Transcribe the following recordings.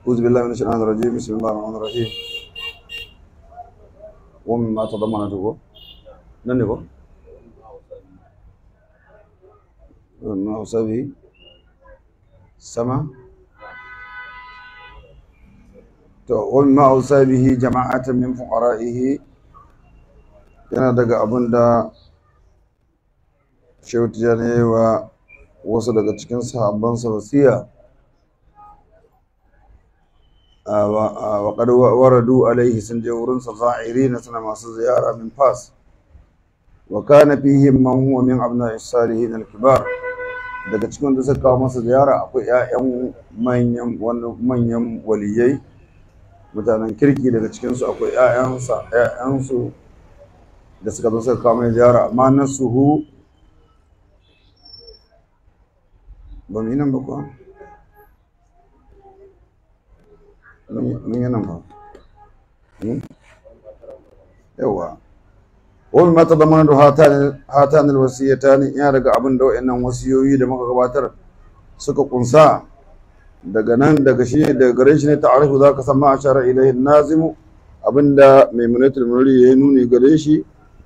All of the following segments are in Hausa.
أعوذ بالله من الشيطان الرجيم بسم الله الرحمن الرحيم ومما تضمنته ننبه وما أوصى به سما ومما أوصى به جماعة من فقرائه yana daga abin da shehu tijjani wa wasu daga cikin sahabbansa wasiya wa qad waradu alaihi sun je wurin sa za'irina suna masu ziyara min fas wa kana fihim man huwa min abna'i salihin al-kibar daga cikin da suka kawo masa ziyara akwai ƴaƴan manyan manyan waliyai mutanen kirki daga cikin su akwai ƴaƴansa ƴaƴansu da suka zo suka kawo mai ziyara amma nasuhu ba mu yi nan ba kuwa mun yi nan ba yawa wani mata da mana da hatan alwasiyata ne ya daga abin da wa'annan wasiyoyi da muka gabatar suka kunsa daga nan daga shi daga gare shi ne ta'arifu za ka san ma ashara ilaihi nazimu abinda maimunatul muniri ya nuni gare shi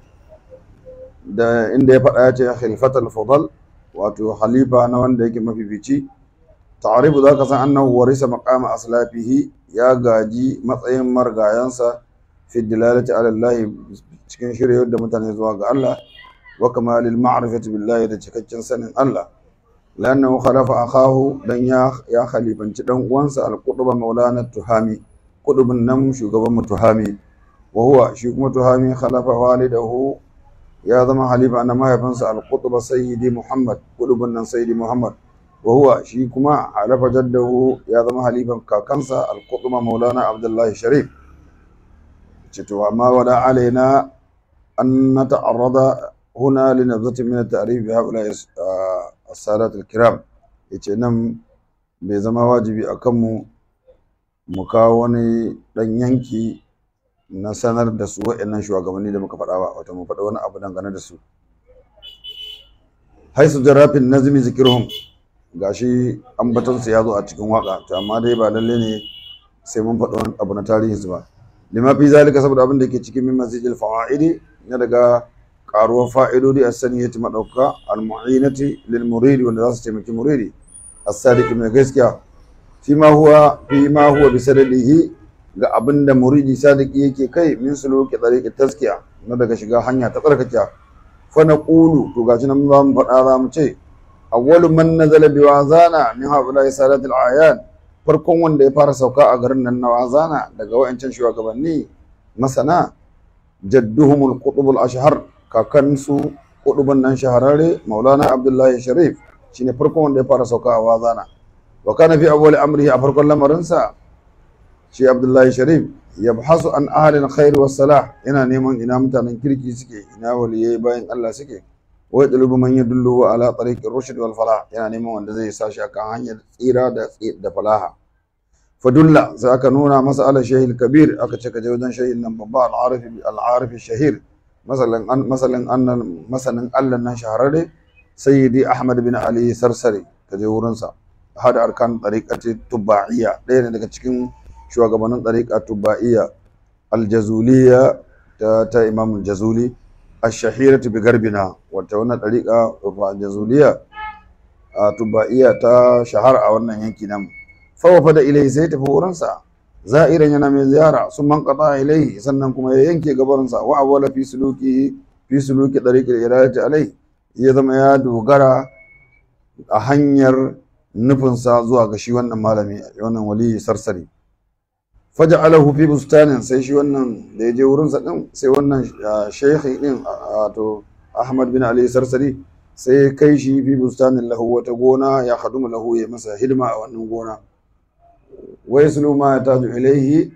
da inda ya faɗa ya ce khilfatul fadal wato halifa na wanda yake mafifici ta'arifu zaka san annahu warisa maqama aslafihi ya gaji matsayin margayansa fi dilalati ala Allah cikin shiryar da mutane zuwa ga Allah wa kamalil ma'rifati billahi da cikakken sanin Allah lannahu khalafa akahu dan ya ya khalifanci dan uwansa al-qutba maulana tuhami qutbun nan shugaban mu tuhami wa huwa shi kuma tuhami khalafa walidahu ya zama halifa na mahaifinsa al-qutba sayyidi muhammad qutbun nan sayyidi muhammad wa huwa shi kuma halafa jaddahu ya zama halifan kakansa al-qutba maulana abdullahi sharif ce to amma wada alaina an nata'arrada huna li nabzatin min at-ta'rif bi haula as-sadat al-kiram yace nan bai zama wajibi akan mu mu kawo wani dan yanki na sanar da su waɗannan shugabanni da muka faɗa ba wato mu faɗa wani abu dangane da su haisu jarafin nazmi zikirhum gashi ambaton su ya zo a cikin waka to amma dai ba lalle ne sai mun faɗa wani abu na tarihin su ba lima fi zalika saboda abin da ke cikin min masjidil fawaidi na daga karuwar fa'idodi a saniyati madauka al-mu'inati lil muridi wanda za su taimaki muridi as-sadiq mai gaskiya fi ma huwa fi ma huwa bi sadadihi ga abin da muridi sadiki yake kai min suluki tariqat taskiya na daga shiga hanya ta tsarkakiya fa naqulu to gashi nan za mu faɗa za mu ce awwalu man nazala bi wazana min haula sadat al ayan farkon wanda ya fara sauka a garin nan na wazana daga wayancan shugabanni masana jadduhum al qutb al ashhar kakansu qutbun nan shahararre maulana abdullahi sharif shine farkon wanda ya fara sauka a wazana wa kana fi awwal amrihi a farkon lamarinsa shi abdullahi sharif ya bahasu an ahalin khair wa salah yana neman ina mutanen kirki suke ina waliyai bayan Allah suke wai dalubu man yadullu ala tariqir rushd wal falah yana neman wanda zai sa shi akan hanyar tsira da da falaha fadulla sai aka nuna masa ala shahil kabir aka ce ka je wajen shahin nan babba al-arif al-arif shahir masalan an masalan annan masanin Allah nan shahararre sayyidi ahmad bin ali sarsari ka je wurin sa hada arkan tariqati tubaiyya ɗaya ne daga cikin shugabannin ɗariƙa tubba'iyya aljazuliya ta ta imam jazuli ashahiratu bi garbina wata wannan ɗariƙa aljazuliya a tubba'iyya ta shahara a wannan yanki nan fawafa da ilai sai tafi wurinsa za'iran yana mai ziyara sun man qata ilai sannan kuma ya yanke gabarinsa wa awwala fi suluki fi suluki ɗariƙar iradati alai ya zama ya dogara a hanyar nufinsa zuwa ga shi wannan malami wannan waliyi sarsari faja'alahu fi bustanin sai shi wannan da ya je wurin sa din sai wannan shaykhi din wato Ahmad bin Ali Sarsari sai ya kai shi fi bustanin lahu wata gona ya khadumu lahu ya masa hidima a wannan gona wa yaslu ma yataju ilayhi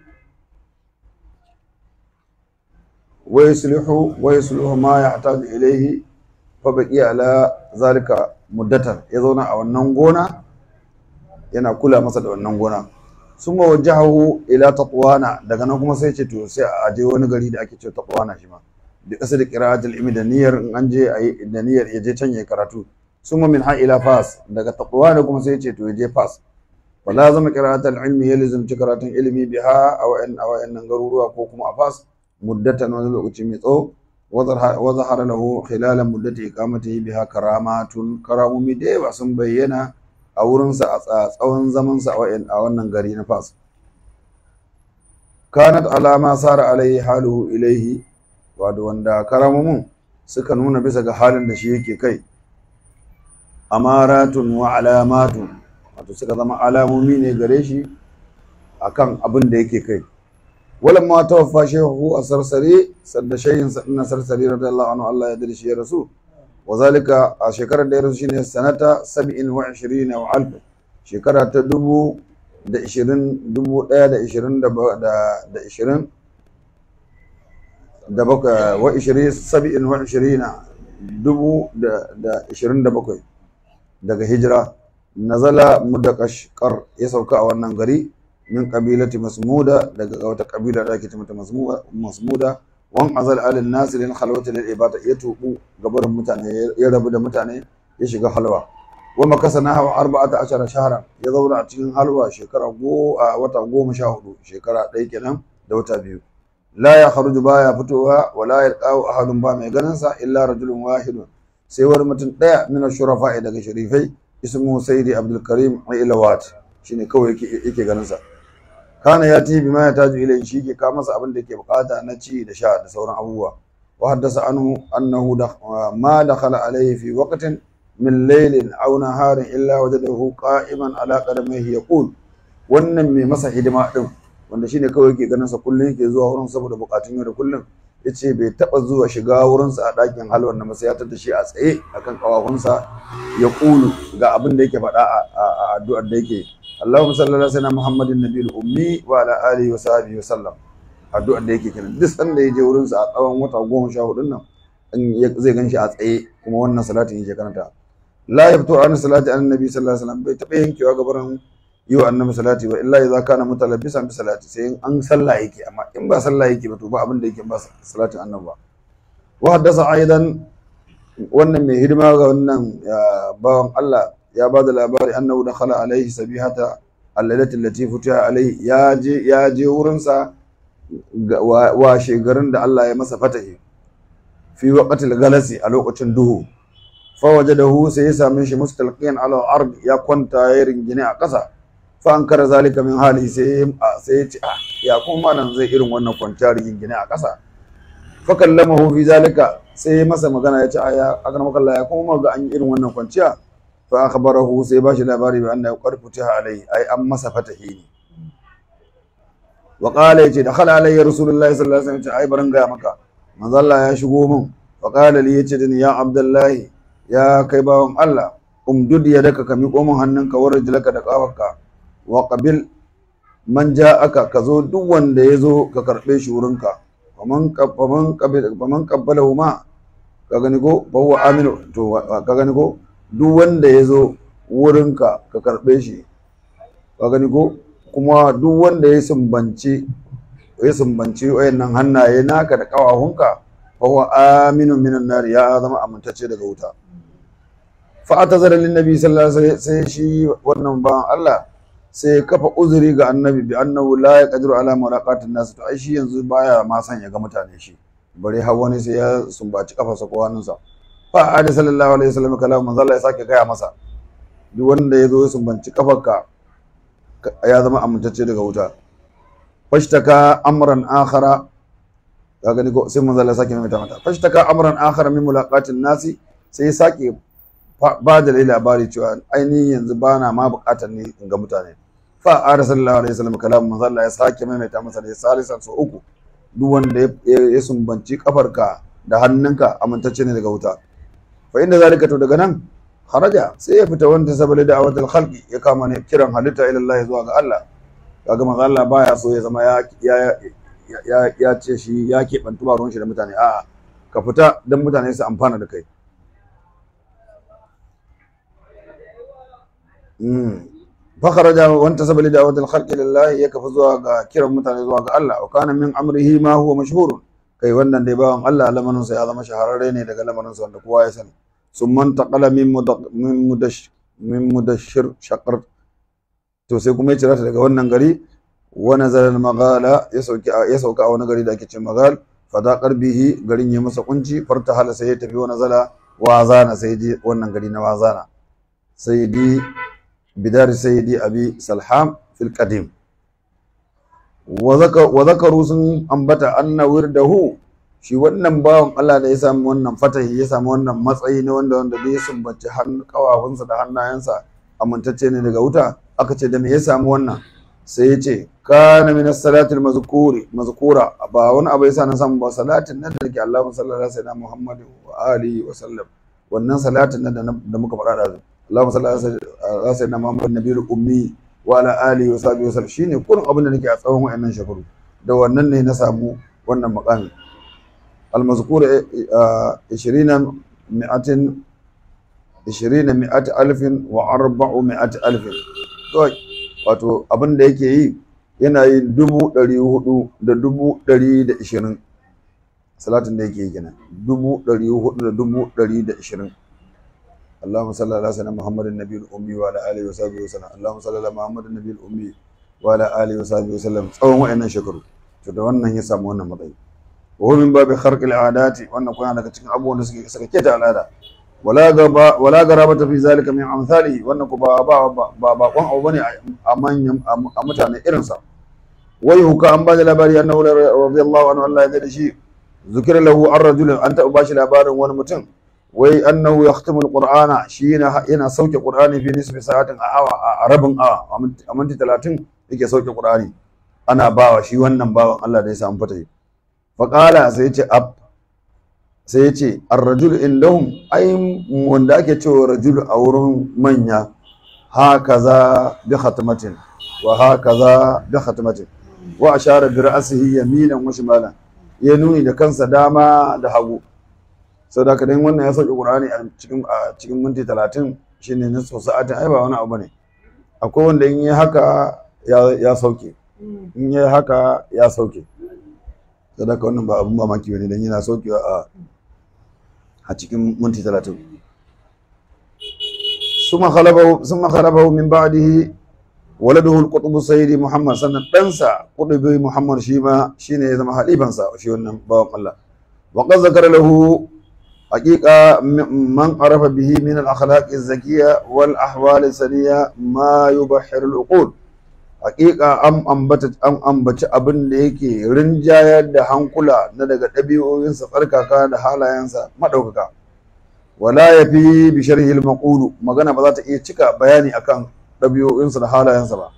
wa yuslihu wa yuslihu ma yahtaju ilayhi fa baqi ala zalika muddatan ya zauna a wannan gona yana kula masa da wannan gona sun wajahu ila taqwana daga nan kuma sai ce to sai a je wani gari da ake ce taqwana shi ma da kasa da qira'atul ilmi da niyyar in an je ayi da niyyar ya je can ya karatu summa min ha ila fas daga taqwana kuma sai ce to ya je fas wala zama qira'atul ilmi ya lazimci karatun ilimi biha a wa'in a wa'annan garuruwa ko kuma a fas muddatan wani lokaci mai tsawo wa zahara lahu khilalan muddati iqamatihi biha karamatun karamomi da yawa sun bayyana a wurinsa a tsawon zamansa a wannan gari na fas kanat alama sara alaihi haluhu ilaihi wato wanda karamomin suka nuna bisa ga halin da shi yake kai amaratun wa alamatun wato suka zama alamomi ne gare shi akan abin da yake kai walan ma tawaffa shehu a sarsare sadda shayin na sarsare radiyallahu anhu Allah ya dade shi ya rasu wa zalika a shekarar da ya rasu shine sanata 27 wa alf shekara ta dubu da ishirin dubu ɗaya da ishirin da ishirin da bakwai wa ishirin sabi'in wa ishirina dubu da ishirin da bakwai daga hijira nazala mudakashkar ya sauka a wannan gari min kabilati masmuda daga wata kabila da ake mata masmuda wan azal alin nasi lil khalwati lil ibada ya tubu gabarin mutane ya rabu da mutane ya shiga halwa wa makasa na hawa arba'ata ashara shahara ya zauna a cikin halwa shekara go a wata goma sha hudu shekara ɗaya kenan da wata biyu la ya kharuju baya fitowa wa la yalqahu ahadun ba mai ganin sa illa rajulun wahidun sai wani mutum ɗaya min shurafa daga sharifai ismu sayyidi abdul karim ilawat shine kawai yake yake ganin sa kana ya tibi ma ya taju ilai shi ke ka masa abin da yake bukata na ci da sha da sauran abubuwa wa haddasa anhu annahu ma dakhala alayhi fi waqtin min laylin aw naharin illa wajadahu qa'iman ala qadamihi yaqul wannan mai masa hidima din wanda shine kawai yake ganin sa kullun yake zuwa wurin saboda bukatun yau da kullun yace bai taba zuwa shiga wurin sa a dakin halwan na masa ya tada shi a tsaye akan kawafunsa ya kulu ga abin da yake faɗa a addu'ar da yake Allahumma salli ala sayyidina Muhammadin nabiyil ummi wa ala alihi wa sahbihi wa sallam addu'ar da yake kenan duk sanda ya je wurin sa a tsawon wata goma sha hudun nan zai gan shi a tsaye kuma wannan salatin yake karanta la yaftu an salati an nabi sallallahu alaihi wasallam bai taɓa yankewa gabaran yi wa annabi salati ba illa idza kana mutalabbisan bi salati sai an sallah yake amma in ba sallah yake ba to ba abin da yake ba salatin annabi ba wa haddasa aidan wannan mai hidima ga wannan bawan Allah ya ba da labari annahu dakhala alaihi sabihata allalati allati futiha alaihi ya je ya je wurin sa wa shegarin da Allah ya masa fatahi fi waqtil galasi a lokacin duhu fa wajadahu sai ya same shi mustalqiyan ala ard ya kwanta ya ringine a ƙasa fa an kara zalika min hali sai sai ya ce ah ya kuma nan zai irin wannan kwanciya ringine a ƙasa fa kallamahu fi zalika sai masa magana ya ce a ya akan makalla ya kuma ga an yi irin wannan kwanciya fa akhbarahu sai ba shi labari bi anna qarfutiha alai ai an masa fatahi ne wa qala yace dakhala alayya rasulullahi sallallahu alaihi wasallam ai baran ga maka manzo Allah ya shigo min fa qala li yace dani ya abdullahi ya kai bawan Allah umdud yadaka ka miƙo min hannunka wa rajulaka da kafarka wa qabil man ja'aka ka zo duk wanda ya zo ka karbe shi wurinka faman faman qabil faman qabbalahu ma ka gani ko fa huwa aminu to ka gani ko duk wanda ya zo wurinka ka karbe shi ka gani ko kuma duk wanda ya sumbanci ya sumbanci wayannan hannaye naka da kawahunka fa huwa aminu minan nar ya zama amintacce daga wuta fa atazara lin nabi sallallahu alaihi wasallam sai shi wannan ba Allah sai kafa uzuri ga annabi bi annahu la yaqdiru ala mulaqatin nas to ai shi yanzu baya ma san ya ga mutane shi bare har wani sai ya sumbaci kafarsa ko hannunsa fa ada sallallahu alaihi wasallam kalamu manzo Allah ya sake gaya masa duk wanda ya zo ya sumbanci kafarka ya zama amintacce daga wuta fashtaka amran akhara ka gani ko sai manzo Allah ya sake maimaita mata fashtaka amran akhara min mulaqatin nasi sai ya sake ba da labari cewa ainihin yanzu ba na ma bukatar ne in ga mutane fa a sallallahu alaihi wasallam kalamu manzo Allah ya sake maimaita masa da salisan so uku duk wanda ya sumbanci kafarka da hannunka amintacce ne daga wuta fa inda zalika to daga nan kharaja sai ya fita wanda sabali da awadul khalqi ya kama ne kiran halitta ila Allah zuwa ga Allah kaga manzo Allah baya so ya zama ya ya ya ce shi ya keɓantu ba ruwan shi da mutane a'a ka fita don mutane su amfana da kai فخرج وانتسب لدعوة الخلق لله يكف زوا كرم متane zuwa ga Allah wa kana min amrihi ma huwa mashhur kai wannan dai bawan Allah lamarin sa ya zama shahararre ne daga lamarin sa wanda kowa ya sani summan taqala min min mudash min mudashir shaqar to sai kuma ya cira ta daga wannan gari wa nazala al-maghala ya sauki ya sauka a wani gari da ake ce magal fadaqar bihi garin ya masa kunci farta hala sai ya tafi wa nazala wazana sai je wannan gari na wazana sayyidi bidar sayyidi abi salham fil qadim wa zakaru sun ambata anna wirdahu shi wannan bawan Allah da ya samu wannan fatahi ya samu wannan matsayi ne wanda wanda da ya sumbaci hannu kawafunsa da hannayensa amintacce ne daga wuta aka ce da me ya samu wannan sai ya ce kana min as-salatil mazkuri mazkura ba wani abu yasa na samu ba salatin nan da ke Allahu sallallahu alaihi wasallam Muhammadu wa alihi wa sallam wannan salatin nan da muka faɗa da Allahu sallallahu alaihi wasallam Muhammadu nabiyul ummi wa ala alihi wa sahbihi wasallam shine kullum abin da nake a tsawon wayannan shekaru da wannan ne na samu wannan maqami المذكور عشرين مئة عشرين مئة ألف وأربع مئة ألف wato abin da yake yi yana yin dubu ɗari hudu da dubu ɗari da ishirin salatin da yake yi kenan dubu ɗari hudu da dubu ɗari da ishirin Allahumma salli ala sayyidina Muhammadin nabiyil ummi wa ala alihi wa sahbihi wa sallam Allahumma salli ala Muhammadin nabiyil ummi wa ala alihi wa sahbihi wa sallam tsawon wa'annan shekaru to da wannan ya samu wannan matsayi wa min babi kharqil adati wannan kuma daga cikin abubuwan da suke suka keta al'ada wala gaba wala garabata fi zalika min amsalihi wannan ku ba ba ba ba kon abu bane a manyan a mutane irin sa wai huka an bada labari annahu radiyallahu anhu Allah ya da shi zikira lahu ar-rajul an ta bashi labarin wani mutum wai annahu yahtimu al-qur'ana shi yana yana sauke qur'ani fi nisfi sa'atin a awa a rabin awa a minti 30 yake sauke qur'ani ana bawa shi wannan bawan Allah da ya samu fatahi faƙala sai ce ab sai ce arrajul indahum ai wanda ake cewa rajul a wurin manya hakaza bi khatmatin wa hakaza bi khatmatin wa ashara bi ra'sihi yaminan wa shimalan ya nuni da kansa dama da hagu saboda kadan wannan ya sauke qur'ani a cikin a cikin minti 30 shine nisfu sa'atin ai ba wani abu ne akwai wanda in yi haka ya sauke in yi haka ya sauke sadaka wannan ba abun mamaki bane dan yana saukewa a a cikin minti 30 summa khalabahu summa khalabahu min ba'dihi waladuhu al-qutb sayyidi muhammad sannan ɗansa qutbi muhammad shi ma shine ya zama halifansa shi wannan bawan Allah wa qad zakara lahu haqiqa man arafa bihi min al-akhlaq az-zakiyya wal ahwal as-saniya ma yubahhiru al-uqul hakika an ambata an ambaci abin da yake rinjayar da hankula na daga ɗabi'o'insa tsarkaka da halayensa maɗaukaka wala ya fi bi sharhi al-maqulu magana ba za ta iya cika bayani akan ɗabi'o'insa da halayensa ba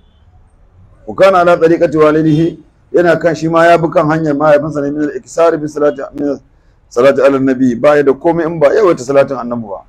wa kana ala tariqati walidihi yana kan shi ma ya bi kan hanyar mahaifinsa ne min al-iksar bi salati min salati ala nabi ba ya da komai in ba yawaita salatin annabi ba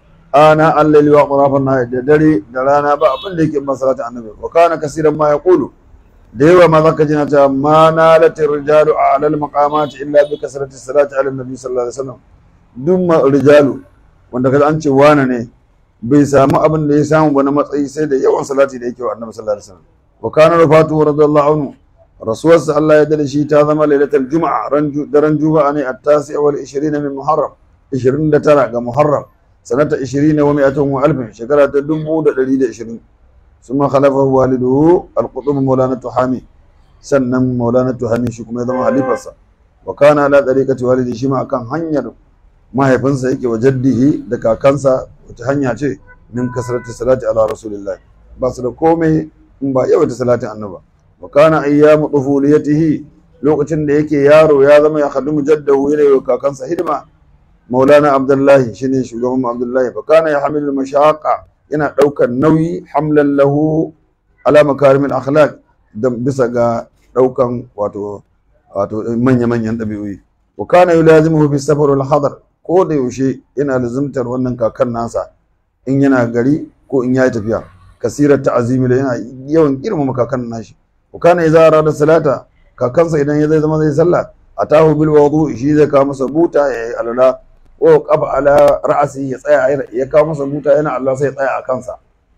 ana allali wa qurafan na da dare da rana ba abin da yake ban salatin annabi wa kana kasiran ma yaqulu da yawa ma zaka ji na ta ma nalat rijalu ala al maqamat illa bi kasrati salati ala nabi sallallahu alaihi wasallam duk ma rijalu wanda kaza an ce wana ne bai samu abin da ya samu ba na matsayi sai da yawan salati da yake wa annabi sallallahu alaihi wasallam wa kana rafatu radiyallahu anhu rasuwarsa Allah ya dade shi ta zama lailatul juma'a daren juma'a ne at-tasi wal 20 min muharram 29 ga muharram sanata 20 wa 100 wa alfin shekara ta 1120 ثم خلفه والده القطب مولانا تحامي sannan maulana tuhami shi kuma ya zama halifarsa wa kana ala tariqati walidi shi ma akan hanyar mahaifinsa yake wa jaddihi da kakansa wata hanya ce min kasrati salati ala rasulillah ba su da komai in ba yawaita salatin annaba wa kana ayyamu tufuliyatihi lokacin da yake yaro ya zama ya khadimu jaddahu yana yi kakansa hidima maulana abdullahi shine shugaban abdullahi fa kana ya hamilu mashaqa yana daukar nauyi hamlan lahu ala makarimil akhlaq dan bisa ga daukan wato wato manya-manyan ɗabi'o'i wa kana yulazimuhu fi safar wal hadar ko da yaushe yana lazimtar wannan kakan nasa in yana gari ko in yayi tafiya kasirar ta'azimi yana yawan girmama kakan nashi wa kana idza arada salata kakansa idan ya zai zama zai sallah atahu bil wudu shi zai kawo masa buta ya yi alala wa qafa ala ra'si ya tsaya ya kawo masa buta yana Allah sai ya tsaya a kansa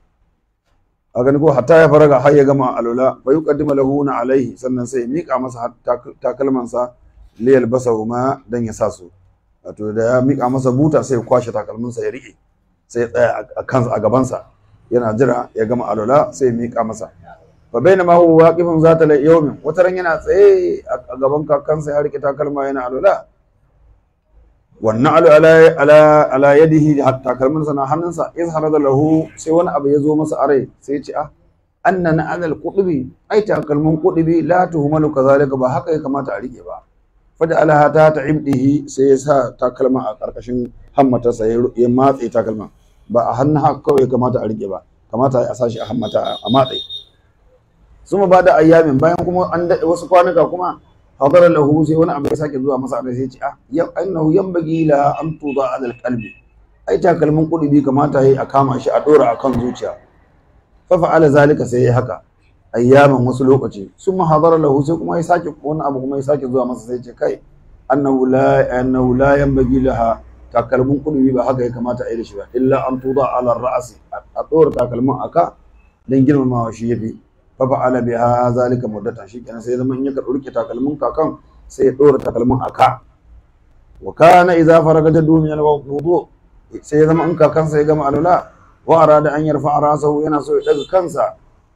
a gani ko hatta ya faraga har ya gama alula fa yuqaddimu lahu na alaihi sannan sai ya mika masa takalmansa li yalbasahu ma dan ya sa su wato da ya mika masa buta sai ya kwashe takalminsa ya rike sai ya tsaya a kansa a gabansa yana jira ya gama alwala sai ya miƙa masa fa bainama huwa waqifun zata la yawmin wataran yana tsaye a gaban kakansa ya rike takalma yana alwala wannan alu ala ala ala yadihi hatta takalmin sa na hannunsa iz harada lahu sai wani abu ya zo masa are sai ya ce ah anna na alal qudubi ai takalmin qudubi la tuhumalu kazalika ba haka ya kamata a rike ba fada alaha ta ta'ibdihi sai ya sa takalma a karkashin hammatarsa ya matse takalma ba a hannun haka kawai ya kamata a rike ba kamata a sashi a hammata a matse suma ba da ayyamin bayan kuma an daɗe wasu kwanuka kuma hadara lahu sai wani abu ya sake zuwa masa sai ya ce ah ya annahu yanbaghi la an tuda ala alqalbi ai takalmin kudubi kamata yayi a kama shi a dora akan zuciya fa fa'ala zalika sai ya haka ayyaman wasu lokaci summa hadara lahu sai kuma ya sake wani abu kuma ya sake zuwa masa sai ya ce kai annahu la annahu la yanbaghi laha takalmin kudubi ba haka ya kamata a yi da shi ba illa an tuda ala ra'asi a dora takalmin aka dan girmamawa shi yafi fa fa'ala biha zalika muddatan shikenan sai zaman in ya rike takalmin kakan sai ya dora takalmin aka wa kana idza faraga jaddu min al-wudu sai zama in kakan sai ya gama alula wa arada an yarfa rasahu yana so ya daga kansa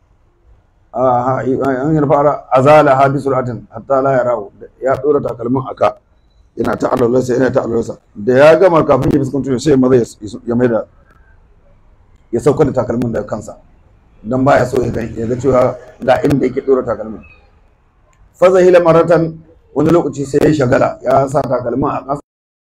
an yarfa azala ha bi sur'atin hatta la yarahu ya dora takalmin aka yana ta alwalarsa yana ta alwalarsa da ya gama kafin ya fuskanto sai maza ya mai da ya sauka da takalmin daga kansa don baya so ya ga cewa ga inda yake dora takalmin fazahila maratan wani lokaci sai ya shagala ya sa takalmin a ƙasa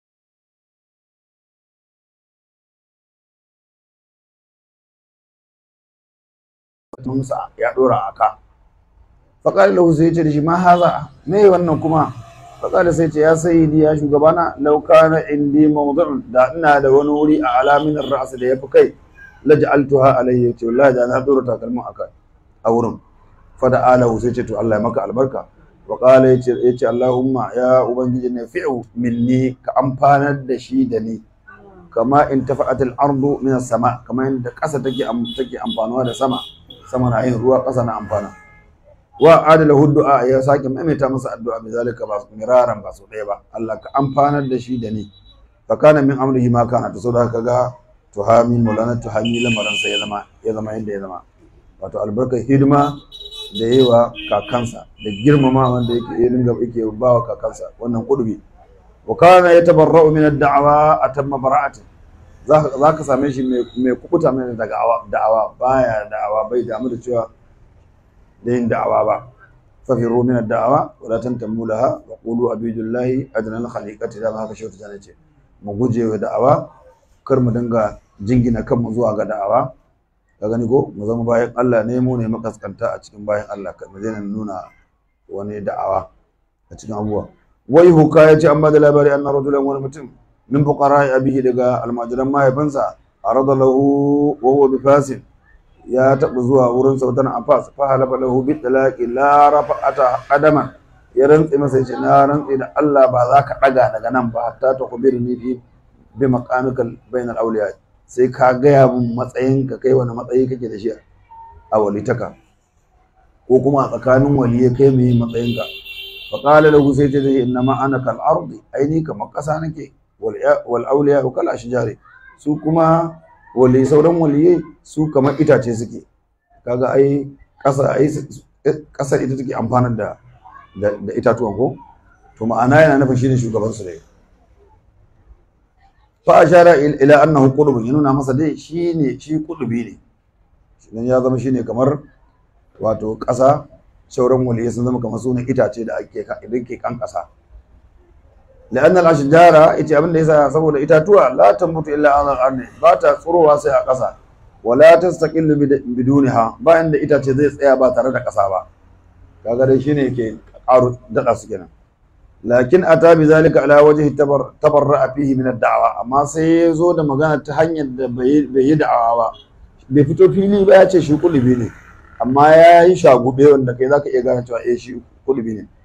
sa ya dora a ka faƙali lahu sai ya ce da shi ma haza me wannan kuma faƙali sai ce ya sayyidi ya shugabana lauka na indi mawdu'un da ina da wani wuri a alamin ra'as da ya fi kai laj'altuha alayhi ce wallahi da na dora takalmin aka a wurin fada alahu sai ce to Allah ya maka albarka wa qala yace yace Allahumma ya ubangiji ne fi'u minni ka amfanar da shi da ni kama in tafa'atil ardu min sama kama inda ƙasa take take amfanuwa da sama sama na yin ruwa ƙasa na amfana wa adala du'a ya sake maimaita masa addu'a bi zalika ba miraran ba so ɗaya ba Allah ka amfanar da shi da ni fa kana min amrihi ma kana to saboda kaga tuhami mulana tuhami lamarin sa ya zama ya zama yadda ya zama wato albarkar hidima da yawa kakansa da girmama wanda yake ya dinga yake ba wa kakansa wannan kudubi wa kana yatabarra'u min ad-da'wa atamma bara'atin za ka same shi mai kukuta mai daga da'awa baya da'awa bai damu da cewa da yin da'awa ba fafiru min ad-da'awa wa la tantamu laha wa qulu abidullahi adna al-khaliqati da haka shi ta ce mu guje wa da'awa kar mu dinga jingina kanmu zuwa ga da'awa ka gani ko mu zama bayan Allah ne mu ne makaskanta a cikin bayan Allah ka mu daina nuna wani da'awa a cikin abubuwa wai huka ya ce an ba da labari anna rajulan wani mutum min fuqara abihi daga almajiran mahaifinsa arada lahu wa huwa bifasin ya taɓa zuwa wurin sautan Abbas fa halafa lahu bi talaqi la rafa'ata qadama ya rantsi masa yace na rantsi da Allah ba za ka daga daga nan ba hatta ta kubirni fi bi maqamikal bainal awliya sai ka gaya mun matsayin ka kai wani matsayi kake da shi a walitaka ko kuma a tsakanin waliyai kai mai matsayin ka fa qala lahu sai ta ce inna ma ana kal ardi aini kamar kasa nake wal awliya kal ashjari su kuma wali sauran waliyai su kamar itace suke kaga ai ƙasa ai ƙasar ita take amfanar da da itatuwan ko to ma'ana yana nufin shine shugaban su dai fa ashara ila annahu qutb ya nuna masa dai shine shi qutbi ne dan ya zama shine kamar wato ƙasa sauran waliyai sun zama kamar sunan itace da ake idan ke kan ƙasa لأن الأشجار إتي أبن ليس سبب إتاتوا لا تنبت إلا على الأرض باتا ثروها سي قصا ولا تستقل بدونها با عند إتاتي زي tsaya ba tare da ƙasa ba kaga dai shine yake ƙaro daɗa su kenan lakin ata bi zalika ala wajhi tabarra'a fihi min ad-da'wa amma sai ya zo da magana ta hanyar da bai yi da'awa ba bai fito fili ba ya ce shi kulubi ne amma ya yi shagube wanda kai zaka iya gane cewa eh shi kulubi ne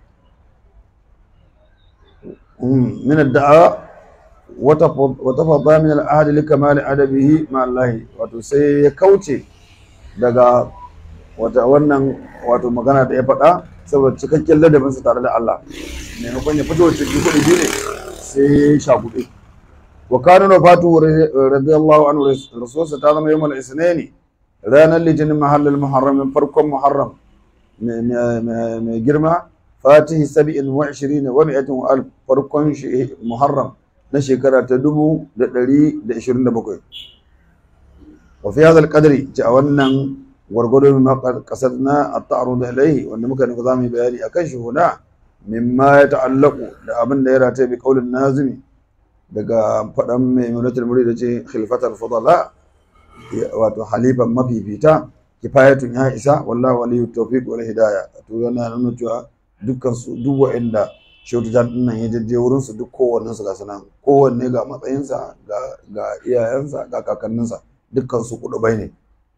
من الدعاء وتفضى من العهد لكمال أدبه مع الله wato sai ya kauce daga wata wannan wato magana da ya faɗa saboda cikakken ladabin sa tare da Allah maimakon ya fito cikin kuɗi biyu ne sai ya shagube wa kana wafatu radiyallahu anhu rasulsa ta zama yawmal isnaini ranar litinin mahallal muharram farkon muharram mai girma fatihi sabi'in wa ishirin wa mi'atin wa alf farkon muharram na shekara ta dubu da ɗari da ishirin da bakwai wa fi hadha al-qadri a wannan gwargwado ma kasar na at-ta'arud ilayhi wanda muka nuka zamu yi bayani akan shi huna mimma ya ta'allaku da abin da ya rata bi qaulin nazimi daga faɗan mai munatul murid da ce khilfatul fudala wato halifan mafifita kifayatun ya isa wallahu waliyu tawfiq wal hidayah to yana nuna cewa dukkan su duk wa'anda shautu jan dinnan ya jajje wurin su duk kowannen su ga sanan kowanne ga matsayinsa ga ga iyayensa ga kakanninsa dukkan su kudubai ne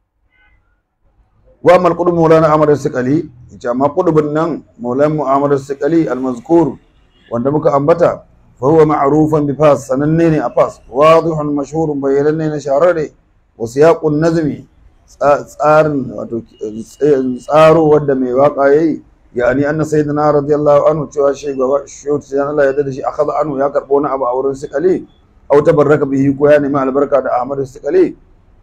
wa amal qudub maulana amr as-siqali yace amma qudubun nan maulana mu'amar as-siqali al-mazkur wanda muka ambata fa huwa ma'rufan bi fas sananne ne a fas wadihun mashhurun bayananne na shahararre wa siyaqun nazmi tsarin wato tsaro wanda mai waka yayi yani anna sayyidina radiyallahu anhu cewa shi gaba shi Allah ya dade shi akhadha anhu ya karbo wani abu a wurin siqali aw tabarraka bihi ko ya nemi albarka da Ahmad siqali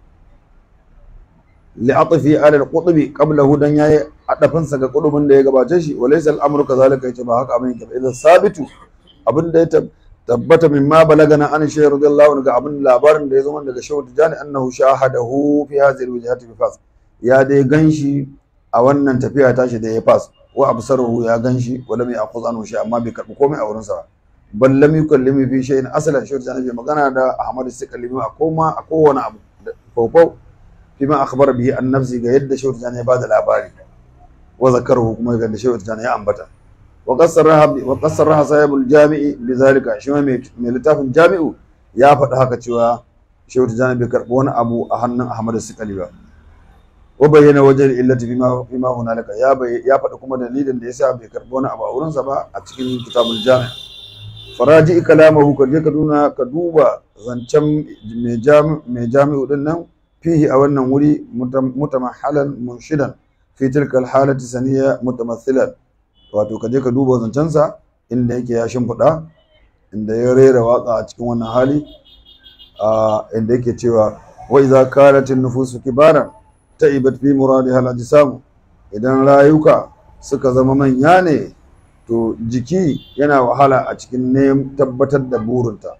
li'atfi ala al-qutbi qablahu dan yayi adafin sa ga qutbin da ya gabace shi walaysa al-amru kadhalika yace ba haka abin yake idan sabitu abin da ya tabbata mimma balagana an shaykh radiyallahu anhu ga abin labarin da ya zama daga shaykh tijani annahu shahadahu fi hadhihi al-wajhati bi fas ya dai ganshi a wannan tafiya tashi da ya fas wa absaruhu ya ganshi wa lam ya'khudh anhu shay amma bai karbi komai a wurin sa bal lam yukallimu fi shay'in asalan shaykh tijani bai magana da ahmad sikallimi a koma a kowane abu fofo فيما أخبر به عن نفسه قيد شو تجاني بعد الأباري وذكره كما قد شو تجاني أنبتا وقصرها وقصرها صاحب الجامع بذلك شو من لتاف الجامع يا فتح كتوا شو تجاني بكربون أبو أهن أحمد السكالي وبين وجه الإلة فيما فيما هنالك يا بي يا فتح كما دليل ليس بكربون أبو أورن سبا أتكين كتاب الجامع فراجع كلامه كجك دونا كدوبا زنشم مجامع مجامع دنن فيه أو أنه ولي متمحلا منشدا في تلك الحالة سنية متمثلا wato ka je ka duba zancensa inda yake ya shimfiɗa inda ya rera waƙa a cikin wannan hali inda yake cewa wa idza kanat an-nufusu kibaran ta'ibat fi muradiha al-ajsam idan rayuka suka zama manya ne to jiki yana wahala a cikin ne tabbatar da burinta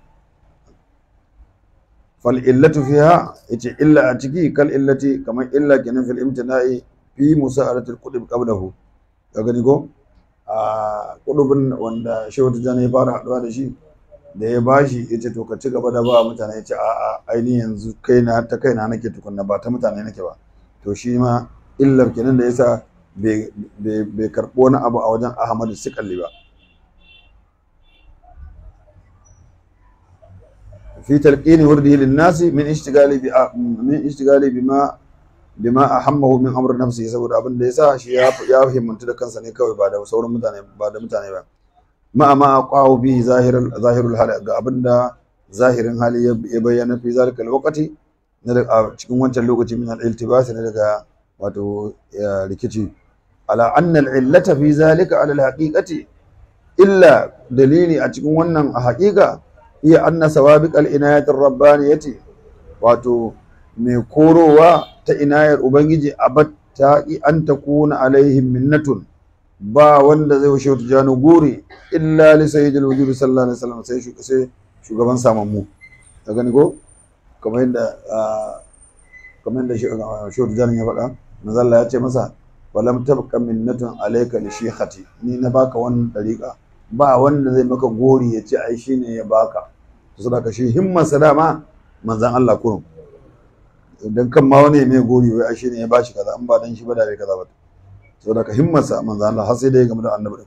fal'illatu fiha yace illa a ciki kal illati kamar illa kenan fil imtina'i fi musa'aratil qudub qablahu ka gani ko a qudubin wanda shehu tijani ya fara haduwa da shi da ya bashi yace to ka ci gaba da ba mutane yace a a aini yanzu kaina ta kaina nake tukunna ba ta mutane nake ba to shi ma illar kenan da yasa bai karɓo wani abu a wajen ahmadu sikalli ba في تلقين ورده للناس من اشتغال من اشتغال بما بما اهمه من امر نفسه saboda abin da yasa shi ya ya himmantu da kansa ne kawai ba da sauran mutane ba da mutane ba ma ma aqahu bi zahirul zahirul hal ga abin da zahirin hali ya bayyana fi zalika alwaqti na da cikin wancan lokaci min al-iltibas ne daga wato rikici ala anna al-illata fi zalika ala al-haqiqati illa dalili a cikin wannan a haƙiƙa iya anna sawabiq al-inayatir rabbaniyati wato mai korowa ta inayar ubangiji abatta an takuna alaihim minnatun ba wanda zai wuce wata jano gori illa li sayyidil wujud sallallahu alaihi wasallam sai sai shugaban samammu ka gani ko kamar yadda kamar yadda shi jano ya faɗa manzo Allah ya ce masa walam tabqa minnatun alayka li shikhati ni na baka wannan dariƙa ba wanda zai maka gori ya ce ai shine ya baka to saboda shi himman dama manzon Allah kurum idan kan ma wani mai gori wai ai shine ya bashi kaza an ba dan shi ba da bai kaza ba saboda himman sa manzon Allah har sai da ya gamu da annabi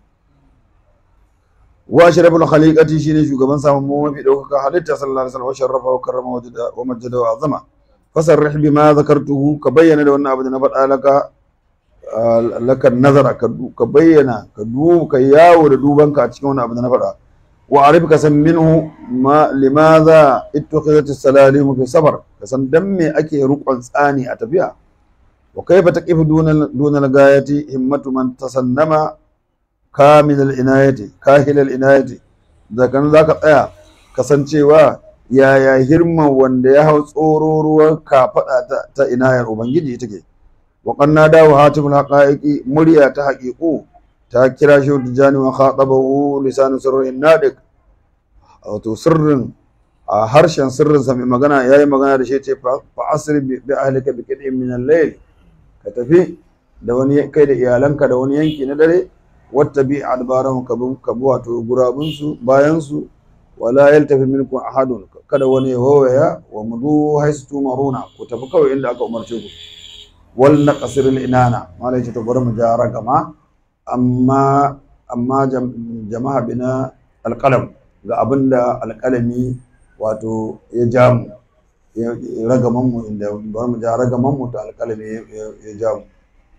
wa ashraful khaliqati shine shugaban samun mu mafi daukaka halitta sallallahu alaihi wasallam wa sharrafa wa karrama wa majjada wa azama fasarrih bima zakartuhu ka bayyana da wannan abu da na faɗa laka laka nazara ka bayyana ka du ka yawo da dubanka a cikin wannan abu da na faɗa wa arif ka san minhu ma limadha ittakhadat as-salalim fi safar ka san dan me ake rukun tsani a tafiya wa kayfa taqif duna duna al-gayati himmatu man tasannama kamil al-inayati kahil al-inayati da kan zaka tsaya kasancewa yaya hirman wanda ya hau tsoro ruwan kafaɗa ta, ta inayar ubangiji take wa qanna dawo hatimul haqaiqi murya ta haqiqu ta kira shi tijani wa khatabahu lisanu sirrin nadiq wato sirrin a harshen sirrin sa mai magana yayi magana da shi ce fa asri bi ahlika bi qid'in min al-layl ka tafi da wani kai da iyalanka da wani yanki na dare wata bi adbaran kabu kabu wato gurabun su bayan su wala yaltafi minkum ahadun kada wani ya wawaya wa mudu haisu tumaruna ku tafi kawai inda aka umarce ku wal naqsir al inana malai ce to bari mu ja ragama amma amma jama'a bina alqalam ga abinda alqalami wato ya ja mu ya ragaman mu inda bari mu ja ragaman mu to alqalami ya ja mu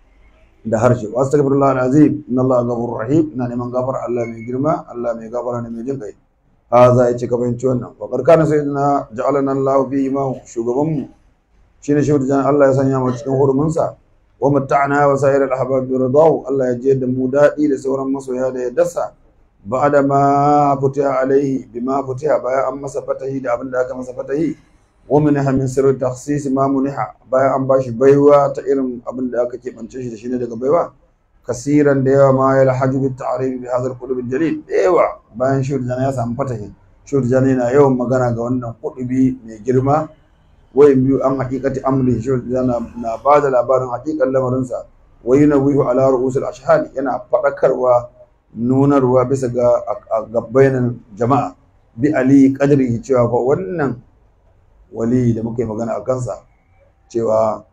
da harshe wa astaghfirullah alazim inna allaha ghafurur rahim ina neman gafar Allah mai girma Allah mai gafara ne mai jin kai haza ya ce ka fahimci wannan wa karkana sayyidina ja'alana Allah fi imamu shugaban mu shine shehu jan Allah ya sanya mu cikin hurumin sa wa matta'na wa sa'ir al-ahbab bi ridahu Allah ya je da mu dadi da sauran masoya da ya dasa ba'da ma futiha alaihi bima futiha baya an masa fatahi da abin da aka masa fatahi wa minha min sirri takhsis ma muniha baya an bashi baiwa ta irin abin da aka keɓance shi da shi ne daga baiwa kasiran da yawa ma ya lahaju bi ta'rif bi hadha al-qulub al-jalil da yawa bayan shur jana ya samu fatahi shur jana yana yawan magana ga wannan kudubi mai girma wayin biyu an haqiqati amri shur jana na ba da labarin haqiqan lamarin sa wa yunawihu ala ru'us al-ashhad yana fadakarwa nunarwa bisa ga gabbainan jama'a bi ali qadrihi cewa fa wannan wali da muka yi magana a kansa cewa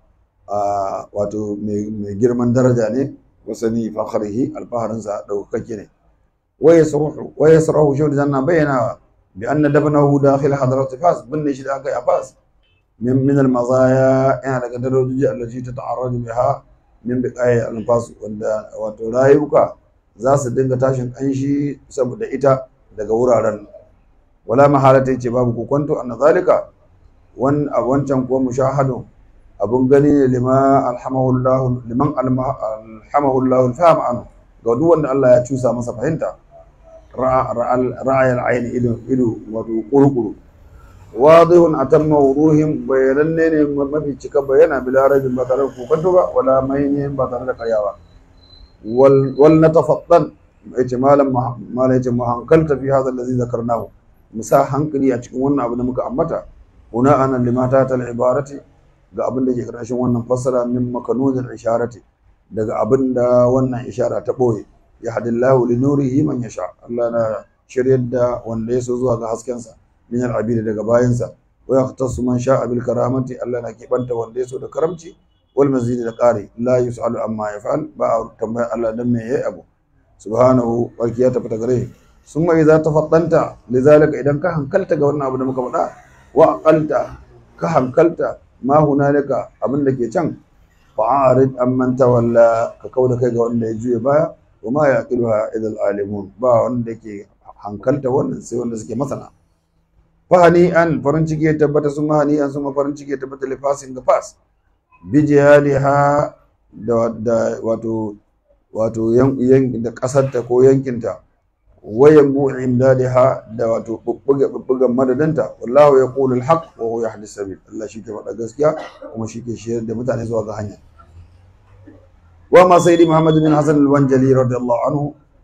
wato mai girman daraja ne wasani fakhrihi alfaharinsa daukake ne wa yasruhu wa yasruhu shi da bayyana bi anna dabnahu dakhil hadrat fas binne shi da aka yi fas min min almazaya yana daga darajoji allati tata'arraju biha min biqai alfas wanda wato rayuka za su dinga tashin kanshi saboda ita daga wuraren wala mahalata yace babu kokonto anna zalika wan wancan kuwa mushahadun abun gani ne lima alhamahullahu liman alhamahullahu alfaham anhu ga duk wanda Allah ya cusa masa fahimta ra'ayal ayn ido ido wato kurkuru wadihun atamma wuruhim bayananne ne mafi cika bayana bila rajin ba tare da kokonto ba wala mayyin ba tare da karyawa wal wal natafattan yace malam malam yace mu hankalta fi hadha allazi zakarnahu musa hankali a cikin wannan abu da muka ambata huna ana limata tal ibarati ga abin da ke ƙarshen wannan fassara min makanunin isharati daga abin da wannan ishara ta ɓoye ya hadillahu li nurihi man yasha Allah na shiryar da wanda ya so zuwa ga haskensa min al-abidi daga bayansa wa yaqtasu man sha'a bil karamati Allah na kebanta wanda ya so da karamci wal mazidi da ƙari la yus'alu amma yaf'al ba a tambaya Allah dan me yayi abu subhanahu barki ya tafi gare summa idza tafaddanta lidhalika idan ka hankalta ga wannan abu da muka faɗa wa aqalta ka hankalta ma hunalika abin da ke can fa'arid amman tawalla ka kauda kai ga wanda ya juye baya wa ma yaqiluha idal alimun ba wanda ke hankalta wannan sai wanda suke masana fahani an farin ciki ya tabbata sun mahani an sun farin ciki ya tabbata lifasin ga fas bi jihadiha da da wato wato yan da kasarta ko yankinta wayan bu imdadiha da wato bubbuga bubbugan madadanta wallahu yaqulu alhaq wa huwa yahdi sabil Allah shi ke faɗa gaskiya kuma shi ke shirya da mutane zuwa ga hanya wa ma sayyidi muhammad bin hasan al-wanjali radiyallahu anhu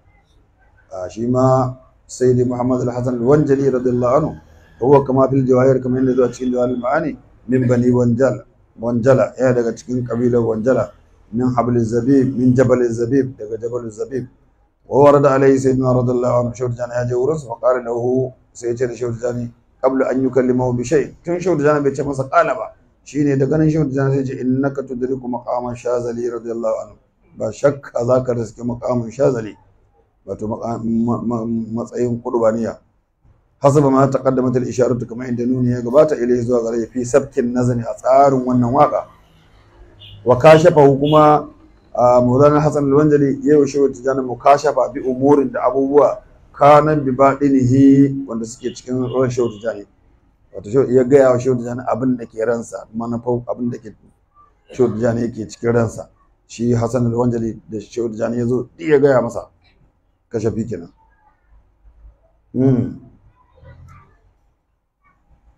shi ma sayyidi muhammad al-hasan al-wanjali radiyallahu anhu huwa kama fil jawahir kamar yadda zuwa cikin jawahir ma'ani min bani wanjala wanjala ya daga cikin kabilar wanjala min habl zabib min jabal zabib daga jabal zabib وورد عليه سيدنا رضي الله عنه شور جان يا جورس فقال له سيجر شور جاني قبل ان يكلمه بشيء تن شور جان بيce masa qala ba shine da ganin shور جان sai ce innaka tudriku maqama shazali radiyallahu anhu ba shakka zaka riske maqamin shazali wato matsayin qurbaniya hasaba ma taqaddamat al-isharatu kama inda nuni ya gabata ilai zuwa gare fi sabkin nazani a tsarin wannan waka wa kashafa kuma Maulana Hassan Alwanjali ya yi shehu tijjani mukashafa bi umurin da abubuwa kanan bi baɗinihi wanda suke cikin ran shehu tijjani wato shehu ya gaya wa shehu tijjani abin da ke ransa manufar abin da ke shehu tijjani yake cikin ransa shi Hassan Alwanjali da shehu tijjani ya zo ya gaya masa kashafi kenan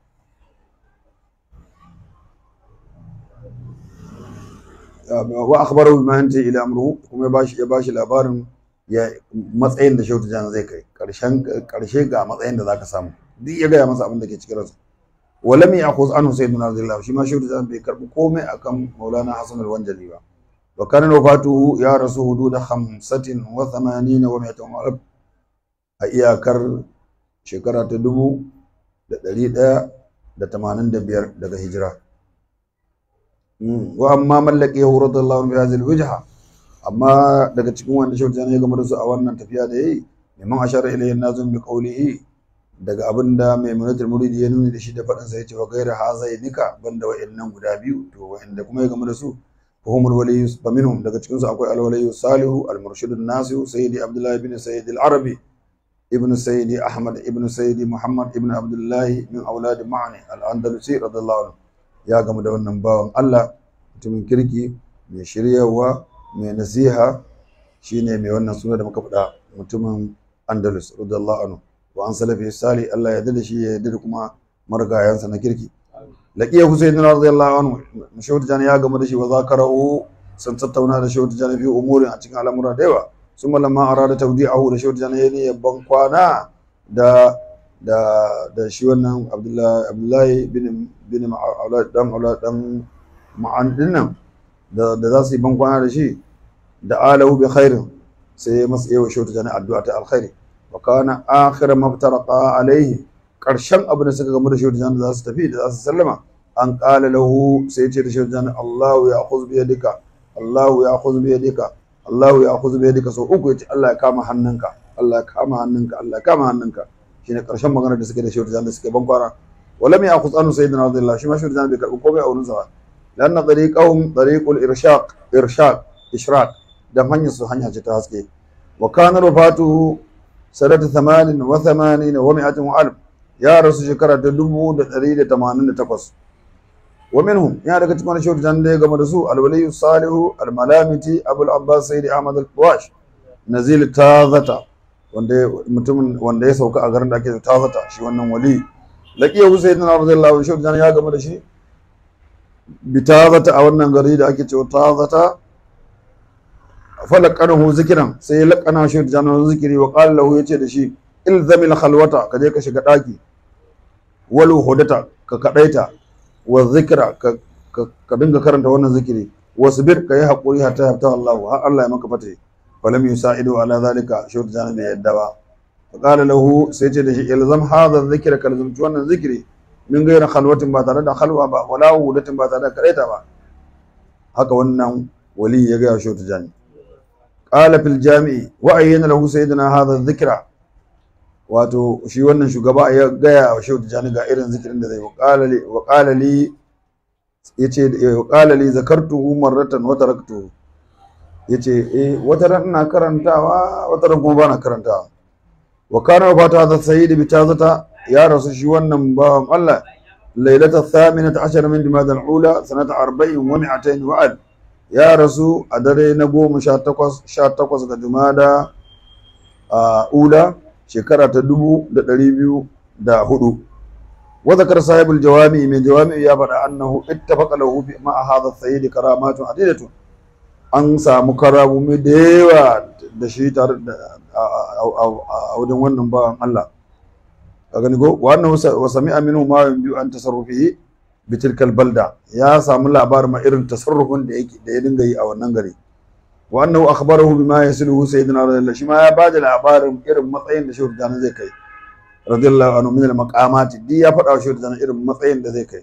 wa akhbarahu bima yanti ila amruhu kuma ya bashi ya bashi labarin ya matsayin da Shehu Tijjani zai kai karshen karshe ga matsayin da zaka samu duk ya gaya masa abin da ke cikin ransa walam ya'khuz anhu sayyiduna radiyallahu shi ma Shehu Tijjani bai karbi komai akan Maulana Hassan al-Wanjali ba wa kana wafatuhu ya rasu hududa 85 wa 100 a iyakar shekara ta dubu da ɗari ɗaya da tamanin da biyar daga hijira wa amma mallake ya horar da Allah bi hadhihi wajha amma daga cikin wanda shauta ne game da su a wannan tafiya da yayi neman ashara ilayhi nazum bi qawlihi daga abin da mai munatul muridi ya nuni da shi da faɗin sa yace wa gaira hazainika banda wa'annan guda biyu to wa'anda kuma ya game da su fahumul waliyyu faminhum daga cikin su akwai al-waliyyu salihu al-murshidun nasihu sayyidi abdullah ibn sayyid al-arabi ابن سيدي أحمد ابن سيدي محمد ابن عبد الله من أولاد معني الأندلسي رضي الله عنه يا قم da wannan bawan Allah mutumin kirki mai shiryawa mai nasiha shine mai wannan suna da muka faɗa mutumin Andalus radiyallahu anhu wa an salafi sali Allah ya dade shi ya dade kuma margayansa na kirki laqiya Husayn radiyallahu anhu mashawt jani ya gama da shi wa zakarahu sun tattauna da shawt jani fi umurin a cikin al'amura da yawa sun malama arada tawdi'ahu da shawt jani ne ban kwana da da da shi wannan Abdullahi Abdullahi bin bin Aulad dan Aulad dan ma'an dinnan da da za su yi ban kwana da shi da alahu bi khairin sai masa yawa shawt jani addu'a ta alkhairi wa kana akhir maftaraqa alaihi karshen abin da suka gamu da shawt jani za su tafi da za su sallama an qala lahu sai ya ce da shawt jani Allahu ya khuz bi yadika Allahu ya khuz bi yadika Allahu ya khuz bi yadika so uku yace Allah ya kama hannunka Allah ya kama hannunka Allah ya kama hannunka shine karshen magana da suke da shawt jani da suke ban kwara ولم يأخذ عنه سيدنا رضي الله شو ما شو رجال بيكر وكوبي أو نزوا لأن طريقهم طريق الإرشاق إرشاد إشراق دم هني سو هني هجتاسكي وكان رفاته سنة ثمان وثمانين ومائة وألف يا رسول شكرا تدبو دليل تمانين تقص ومنهم يا رك تكون شو رجال ده قام رسول الولي الصالح الملامتي أبو العباس سيد أحمد القواش نزيل تاذتا wanda mutumin wanda ya sauka a garin da ake tazata shi wannan wali laqiya Husayn radiyallahu anhu shi ya gama da shi bitazata a wannan gari da ake cewa tazata falaqanahu zikran sai laqana shi jana zikiri wa qala lahu yace da shi ilzamil khalwata ka je ka shiga daki wal hudata ka kadaita wa zikra ka ka dinga karanta wannan zikiri wasbir ka yi hakuri hatta yafta Allah har Allah ya maka fate falam yusaidu ala zalika shi jana bai yadda ba فقال له سيتي دشي الزم هذا الذكر كلزم wannan zikiri min gaira khalwatin ba tare da khalwa ba wala wudatin ba tare da karaita ba haka wannan wali ya ga shi tijani qala fil jami'i wa ayyana lahu sayyidina hadha dhikra wato shi wannan shugaba ya gaya wa shehu tijani ga irin zikirin da zai wa qala li wa qala li yace wa qala li zakartuhu marratan wa taraktuhu yace eh wata ran ina karantawa wata ran kuma bana karantawa wa kana wafatu hadha sayyid bi tazata ya rasu shi wannan bawan Allah lailata thaminata ashar min jumada al-ula sanata 40 wa 200 wa al ya rasu a dare na goma sha takwas sha takwas ga jumada a ula shekara ta dubu da ɗari biyu da hudu wa zakar sahibul jawami mai jawami ya faɗa annahu ittafaqa lahu fi ma hadha sayyid karamatun adidatun an samu karamomi da yawa da shi tare da a wajen wannan bawan Allah ka gani ko wannan wa sami'a minhu ma biyu an tasarrufihi bi tilkal balda ya samu labarin ma irin tasarrufin da yake da ya dinga yi a wannan gari wa annahu akhbarahu bima yasiluhu sayyidina radiyallahu shi ma ya bada labarin irin matsayin da shehu jana zai kai radiyallahu anhu min al maqamati di ya faɗa wa shehu jana irin matsayin da zai kai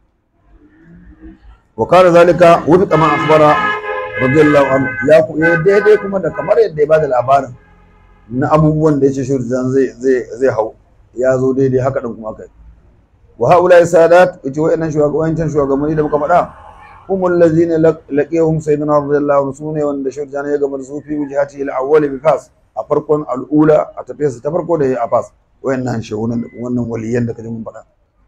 wa kana zalika wufiqa ma akhbara radiyallahu anhu ya ku ya daidai kuma da kamar yadda ya bada labarin na abubuwan da yace shehu jana zai zai zai hau ya zo daidai haka din kuma kai wa haula sadat yace wayannan shugabannin shugabanni da muka faɗa humul ladzina laqiyahum sayyidina radiyallahu anhu sune wanda shehu jana ya gama da su fi wujhati al-awwal bi fas a farkon al'ula a tafiyarsa ta farko da ya a fas wayannan shehunan wannan waliyan da kaje mun faɗa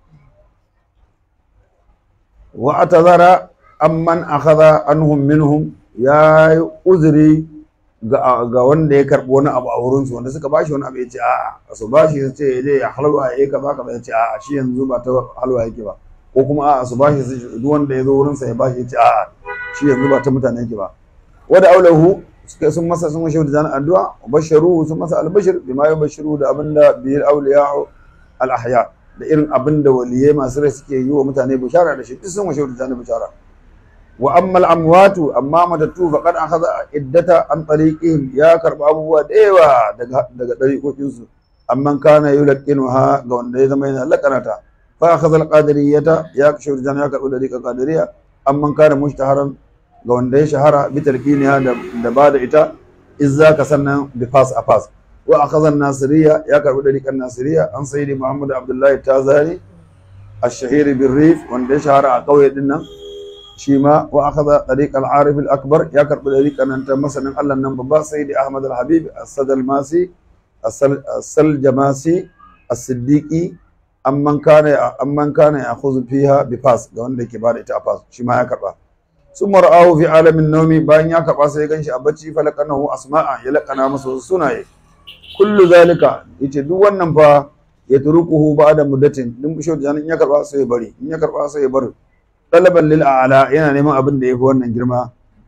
wa atazara amman akhadha anhum minhum ya yi uzuri ga wanda ya karɓi wani abu a wurinsu wanda suka bashi wani abu ya ce a'a su bashi su ce je ya halwa ya yi kaza kaza ya ce a'a shi yanzu ba ta halwa yake ba ko kuma a'a su bashi su duk wanda ya zo wurinsa ya bashi ya ce a'a shi yanzu ba ta mutane yake ba wada aulahu suka sun masa sun washe da addu'a basharu sun masa albashir bima yubashiru da abinda biyar awliya al ahya da irin abinda waliyai masu rai suke yi wa mutane bishara da shi duk sun washe da bishara wa amma al amwatu amma matattu faqad akhadha iddata an tariqihim ya karba abubuwa da yawa daga daga dariqokin su amma kana yulaqinuha ga wanda ya zama yana lakanata fa akhadha al qadiriyata ya kashe da ya karba dariqa qadiriya amma kana mushtaharan ga wanda ya shahara bi tarkiniya da ba da ita izza ka sannan bi fas a fas wa akhadha nasiriya ya karbi dariqan nasiriya an sayyidi muhammad abdullahi tazari ash-shahir bin rif wanda ya shahara a kauye din nan shi ma wa akhadha dariq al-arif al-akbar ya karbi dariqan nan ta masanin Allah nan babba sayyidi ahmad al-habib as-sadal masi as-sal jamasi as-siddiqi amman kana amman kana ya'khudhu fiha bi fas ga wanda yake ba da ita a fas shi ma ya karba sun mar'ahu fi alamin naumi bayan ya karɓa sai ya ganshi a bacci falakanahu asma'a ya laƙana masa wasu sunaye kullu zalika yace duk wannan fa ya turukuhu ba'da muddatin din bisho da in ya karɓa sai ya bari in ya karɓa sai ya bari talaban lil a'la yana neman abin da yafi wannan girma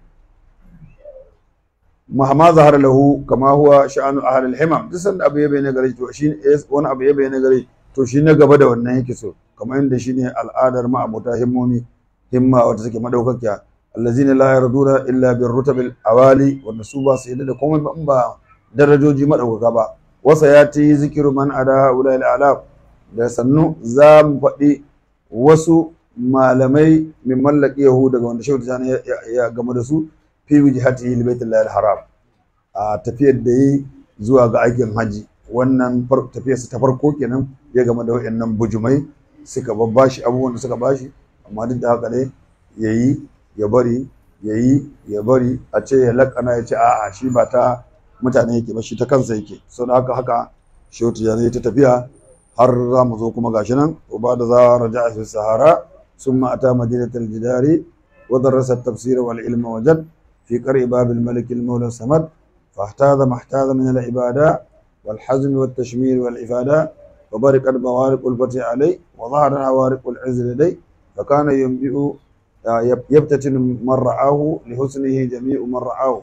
mahama zahar lahu kama huwa sha'anu ahlul himam duk sanda abu ya bayyana gare to shi wani abu ya bayyana gare to shi na gaba da wannan yake so kamar yadda shine al'adar ma'abuta himmomi himma wata take madaukakiya allazina la yarduna illa bir rutabil awali wanda su ba su yadda da komai ba in ba darajoji madaukaka ba wasa ya ti zikiru man ada ulal alaf da sannu za mu faɗi wasu malamai min mallaki yahu daga wanda shehu tijani ya game da su fi wijhati li baitillahi haram a tafiyar da yi zuwa ga aikin haji wannan tafiyar ta farko kenan ya game da wayannan bujumai suka babbashi abubuwan da suka bashi amma duk da haka ne yayi ya bari ya yi ya bari a ce ya lakana ya ce a'a shi ba ta mutane yake ba shi ta kansa yake sau da haka haka shautu ya ta tafiya har za mu zo kuma gashi nan uba da za raja a sahara sun ma'ata madinatul jidari wa darasa tafsir wal ilma wajad fi qari babil malik al mawla samad فاحتاذ ما احتاذ من العبادة والحزم والتشمير والإفادة وبرقت بوارق الفتح عليه وظهر عوارق العز لديه فكان ينبئ يبتتن من رعاه لحسنه جميع من رعاه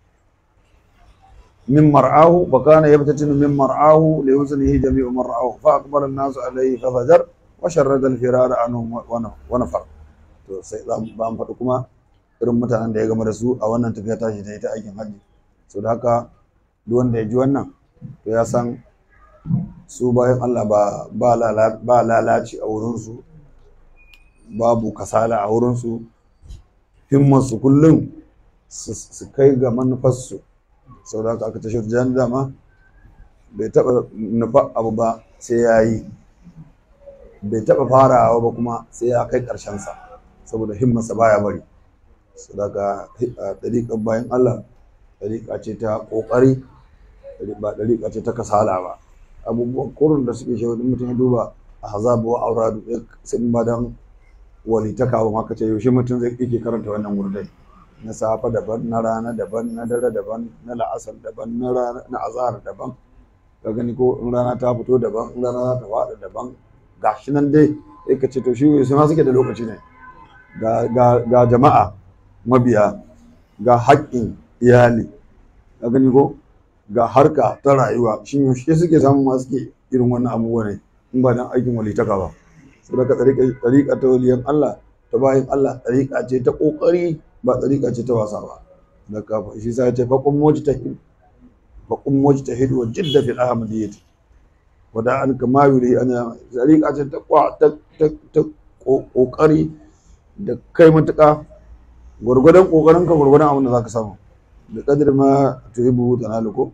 من مرعاه فكان يبتتن من مرعاه لحسنه جميع من رعاه فأقبل الناس عليه ففجر وشرد الفرار عنه ونفر to sai za mu ba mu faɗi kuma irin mutanen da ya gama da su a wannan tafiya tashi ta ita aikin hajji so da haka duk wanda ya ji wannan to ya san su bayan Allah ba lalaci a wurinsu babu kasala a wurinsu himmarsu kullum su kai ga manufarsu sau da aka tashi jan dama bai taɓa nufa abu ba sai ya yi bai taɓa farawa ba kuma sai ya kai ƙarshensa saboda himmarsa baya bari sau da aka ɗariƙar bayan Allah ɗariƙa ce ta ƙoƙari ba ɗariƙa ce ta kasala ba abubuwan kurin da suke shawo mutum ya duba a hazabu wa auradu sun ba don walitaka ba maka ce yaushe mutum zai yake karanta wannan wurdai na safa daban na rana daban na dare daban na la'asar daban na rana na azhar daban ka gani ko in rana ta fito daban in rana ta faɗa daban gashi nan dai sai ka ce to shi su ma suke da lokaci ne ga ga ga jama'a mabiya ga haƙƙin iyali ka gani ko ga harka ta rayuwa shin yaushe suke samun ma suke irin wannan abubuwa ne in ba dan aikin walitaka ba saboda ɗariƙa ta waliyan Allah ta bayan Allah ɗariƙa ce ta ƙoƙari ba ɗariƙa ce ta wasa ba da kafa shi sa ce faƙon moji ta hidu faƙon moji ta hidu wa jidda fil ahmadiyyati wa da an kama yuri ana ɗariƙa ce ta ta ƙoƙari da kai matuƙa gwargwadon ƙoƙarinka gwargwadon abin da za ka samu da ƙadir ma tuhibu tanalu ko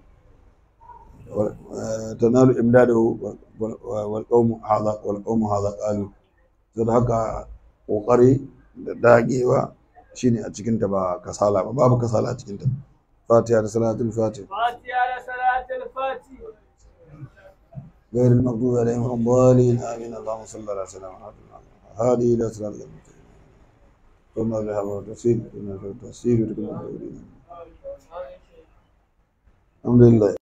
تنال إمداده والقوم هذا والقوم هذا قالوا zai haka ƙoƙari da dagewa shine a cikinta ba kasala ba babu kasala a cikinta fatiha da salatul fatiha فاتحة لصلاة الفاتح غير المغضوب عليهم ولا الضالين امين اللهم صل على سيدنا محمد هذه الى صراط المستقيم ثم بها وتسير ثم التسير الحمد لله